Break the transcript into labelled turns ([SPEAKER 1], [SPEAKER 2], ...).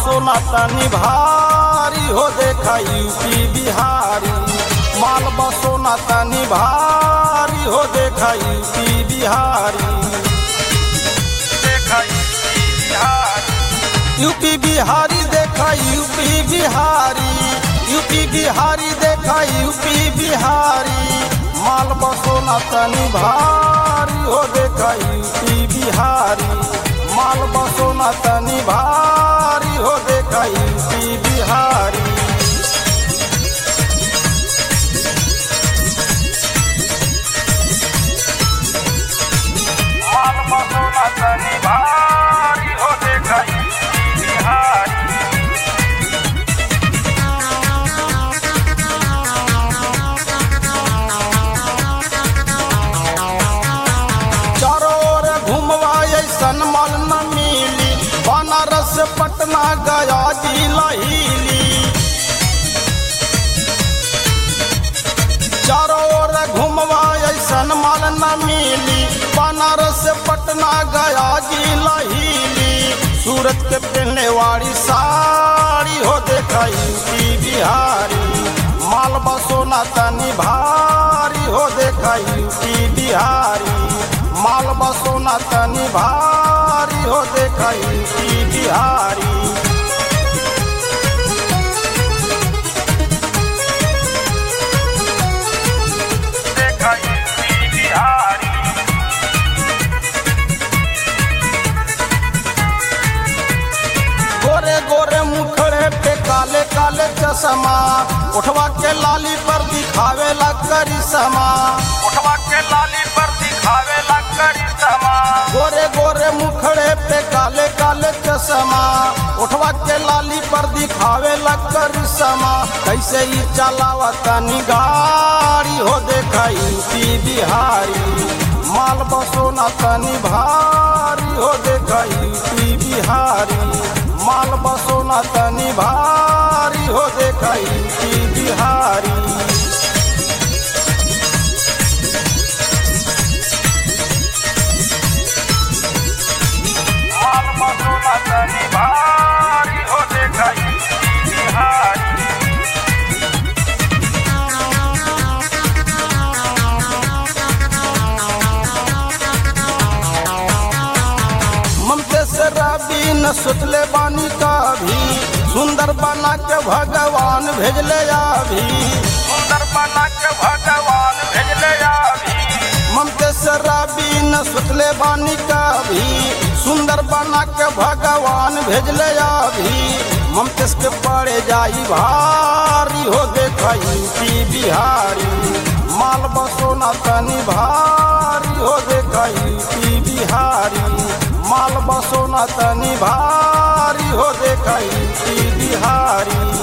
[SPEAKER 1] बसो न तनी भारी हो देखा यूपी बिहारी माल बसो न तनी भारी हो देखा यूपी बिहारी देखा यूपी बिहारी यूपी बिहारी देखा यूपी बिहारी यूपी बिहारी देखा यूपी बिहारी माल बसो न तनी भारी हो देखा यूपी बिहारी माल बसो न तनी भारी हो देखा यूपी बिहारी माल बसो न तनी भारी हो देखा यूपी बिहारी चारों ओर घुमवा ऐसन मल न मिली बनारस पटना गया जिला हिली चारों ओर घुमवा ऐसन मल न मिली बनारस पटना गया जिला हिली सूरत के पहने वाली साड़ी हो देखा यूपी बिहारी माल बसो न तनी भारी हो देखा यूपी बिहारी माल बसो न तनी भारी हो देखा यूपी बिहारी देखा यूपी बिहारी गोरे गोरे मुखड़े पे काले काले चश्मा उठवा के लाली पर दिखावे ला करिश्मा उठवा के लाली पर दिखावे ला करिश्मा गोरे गोरे मुखड़े पे काले काले चश्मा उठवा के लाली पर दिखावे ला करिश्मा कैसे ही चलावा तनी गाड़ी हो देखा यूपी बिहारी माल बसो न तनी भारी हो देखा यूपी बिहारी माल बसो न तनी भारी हो देखा यूपी बिहारी माल बसो न तनी भारी हो देखा यूपी बिहारी ममते से रबी न सुतले बानी का भी सुंदर बना के भगवान भेजले अभी सुंदर बना के भगवान भेजले अभी ममते से रबी न सुतले बानी का भी सुंदर बना के भगवान भेजले अभी ममते के पड़े जाई भारी हो देखा यूपी बिहारी माल बसो न तनी भारी हो देखा यूपी बिहारी माल बसो न तनी भारी हो देखा यूपी बिहारी